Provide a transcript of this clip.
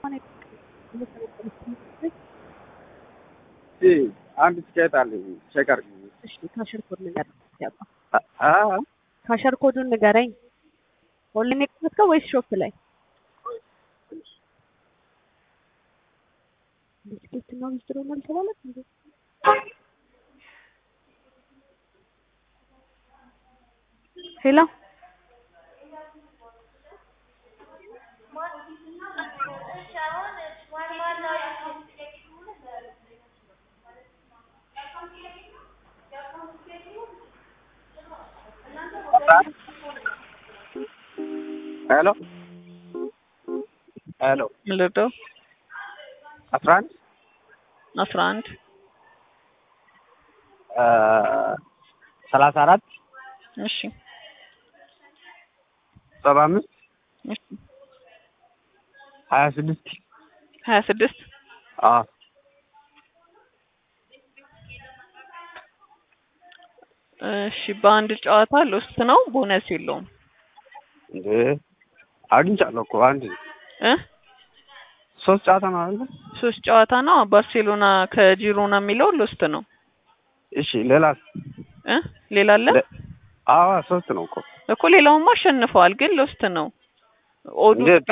አንድ ትኬት አለኝ ቼክ አድርጊ። እሺ ካሸር ኮድ ንገረኝ። ያባ አ ካሸር ኮዱን ንገረኝ። ኦንላይን የከፈትከው ወይስ ሾፕ ላይ? ቢስኬት እና ዊዝድሮ ነው አልተባለም እንዴ? ሄሎ ሄሎ ሄሎ ልደው አስራ አንድ አስራ አንድ ሰላሳ አራት እሺ ሰባ አምስት እሺ ሀያ ስድስት ሀያ ስድስት አዎ እሺ በአንድ ጨዋታ ሎስት ነው፣ ቦነስ የለውም እንዴ አግኝቻለሁ እኮ አንድ እ ሶስት ጨዋታ ነው አይደል? ሶስት ጨዋታ ነው። ባርሴሎና ከጂሮና የሚለው ሎስት ነው እሺ ሌላስ? እ ሌላ አለ አዎ ሶስት ነው እኮ እኮ ሌላውማ አሸንፈዋል፣ ግን ሎስት ነው ኦዱ እንዴት?